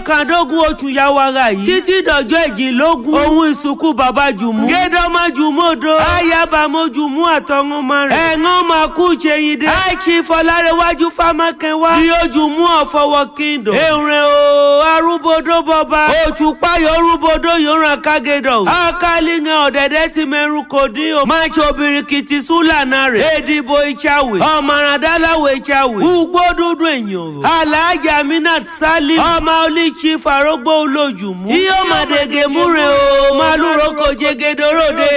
kọkàndógún oṣù yawara yìí títí dọjọ́ ìjìnlógún ohun ìsìnkú bàbá jùmú gédọ́mọ jùmúdò ayábàmọ́ jùmú àtọ̀runmọ́ rẹ̀ ẹ̀ngán máa kú ṣèyíndé àìsí fọlárẹ̀wájú fámákẹ́wá bí ó jùmú ọ̀fọwọ́ kíndò èrè o arúgbódó bọba òtúpáyọ̀ orúgbódó yòóràn kágédọ̀ akálíngàn ọ̀dẹ̀dẹ̀ ti mẹ́rù kò dín o máa ṣe obìnrin kìtì súlànà rẹ̀ èdìbò ìṣàwé ọmọràndálàwé ìṣàwé ugbó dúdú èèyàn o aláàjà minat sali ọmọ olíṣi farógbó olójúmú yíyó màdègè múre o màlúrò kò jẹgẹdọrọdẹ.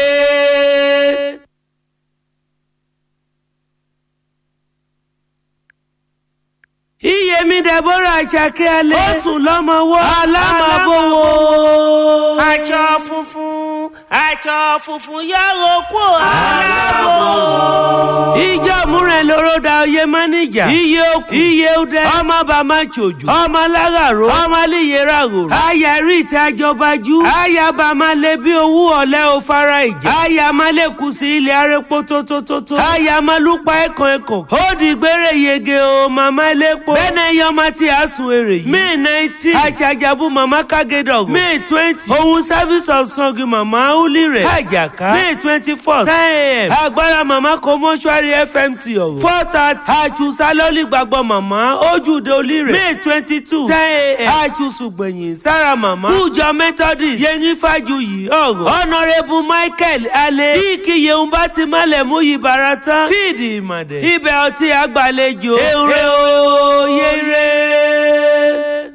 iyemi deborah àjàkẹ́ alẹ́ ó sùn lọ́mọwọ́ alámàbọ̀wọ́. aṣọ funfun aṣọ funfun yàrá kó alábọ̀wọ́. ìjọ múrẹ̀ lóró da oyè máníjà iye okùn iye udẹ ọmọ bàmá ṣojú ọmọ aláràró ọmọ alíyèrà rorò. àyà rí ìta jọbajú àyà bàmá lé bí owó ọ̀lẹ́ ò fara ìjà àyà má lè kú sí ilé arẹ́pọ̀ tótótótó àyà má lùpa ẹ̀kàn ẹ̀kàn ó dìgbére yege o màmá elépo bẹ́ẹ̀ náà yọ ọmọ tí a sùn èrè yìí. may nineteen àjàjàbù màmá kágédọ̀ may twenty ohun service of sangi màmá uli rẹ̀ àjàká may twenty four ten a.m. agbára màmá kò mọ́ṣúárì fmc ọ̀rọ̀ four thirty àjùsá lọ́lì gbàgbọ́ màmá ojúde olí rẹ̀ may twenty two ten a.m. àjùsù gbẹ̀yìn sára màmá kújọ methodist yẹnyin fàjùyì ọ̀rọ̀ honourable michael alẹ́ bí kíyè ń bá ti mọ́lẹ̀ mú yìí bàrà tán fíìdì ìmọ̀dẹ̀ ibẹ̀ ọtí àgbàlejò èrè òye rẹ̀.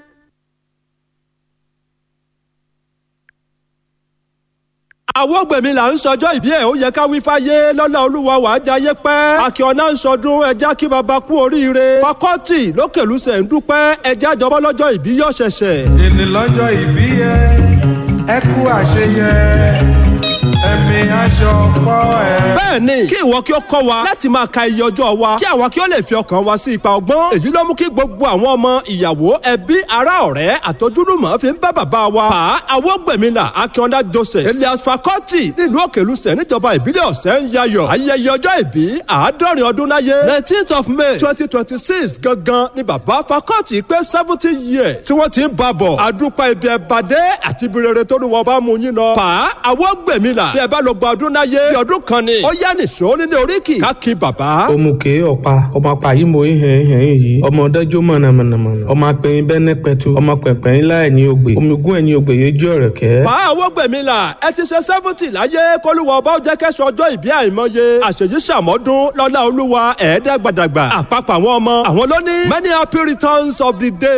àwọn gbèmí là ń sọjọ́ ìbí ẹ̀ ó yẹ ká wí fáyé lọ́lá olúwa wàá jayé pẹ́ akíọ̀nà ń sọdún ẹja kí baba kú oríire fakọ́tì lókèlúsẹ̀ ń dúpẹ́ ẹja jọbọ́ lọ́jọ́ ìbí yọ̀ ṣẹ̀ṣẹ̀. ènì lọ́jọ́ ìbí yẹ ẹ kú àṣeyẹ ẹ̀mí aṣọ pọ̀ ẹ̀. bẹ́ẹ̀ ni kí ìwọ kí ó kọ́ wa láti máa ka iye ọjọ́ wa kí àwa kí ó lè fi ọkàn wa sí ipa ọgbọ́n èyí ló mú kí gbogbo àwọn ọmọ ìyàwó ẹbí ará ọ̀rẹ́ àtọ́júlùmọ̀ fi ń bá bàbá wa pa awọ́gbẹ̀mílà akíọ́ndá joseph elias fakọ́tì nílùú òkèlùsẹ̀ níjọba ìbílẹ̀ ọ̀sẹ̀ ń yayọ̀ ayẹyẹ ọjọ́ ìbí àádọ́rin ọdún láyé nineteenth of may twenty twenty six gangan ni bàbá fakọ́tì pé seventy years tí wọ́n ti ń bá bọ̀ àdúpà ibi ẹ̀bàdé àti ibi rere tó ní wọ́n bá mú yín lọ pa awọ́gbẹ̀mílà bí ẹ bá lọ gba ọdún láyé bí ọdún kan ni ó yá nìṣó nínú oríkì káàkiri bàbá. òmùkè ọ̀pá ọmọ apá yìí mo ń hẹ̀ẹ́ hẹ̀ẹ́ yìí ọmọ ọ̀dájú mọ̀nàmọ̀nàmọ̀nà ọmọ apẹ̀yìn bẹ́ẹ̀ pẹ̀tù ọmọ pẹ̀pẹ̀yìn láì ní ògbè omigún ẹ̀yìn ògbè yẹn jẹ́ ọ̀rẹ̀ kẹ́. bá àwọn gbẹ̀mí la ẹ ti ṣe seventy láyé kólúwa ọba ó jẹ́ kẹ́sọ̀ ọjọ́ ìbí àìmọye àṣeyí ṣàmọ́dún lọ́lá olúwa ẹ̀ẹ́dẹ́gbàdàgbà àpapọ̀ àwọn ọmọ àwọn ló ní many happy returns of the day.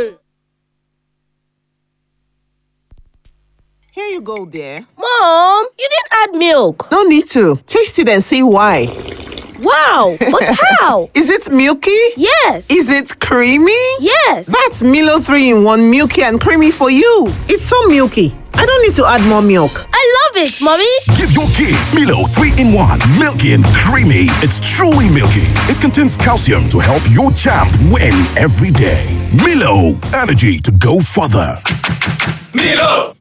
Here you go, dear. Mom, you didn't add milk. No need to. Taste it and see why. Wow, but how? Is it milky? Yes. Is it creamy? Yes. That's Milo 3 in 1 milky and creamy for you. It's so milky. I don't need to add more milk. I love it, Mommy. Give your kids Milo 3 in 1, milky and creamy. It's truly milky. It contains calcium to help your champ win every day. Milo, energy to go further. Milo,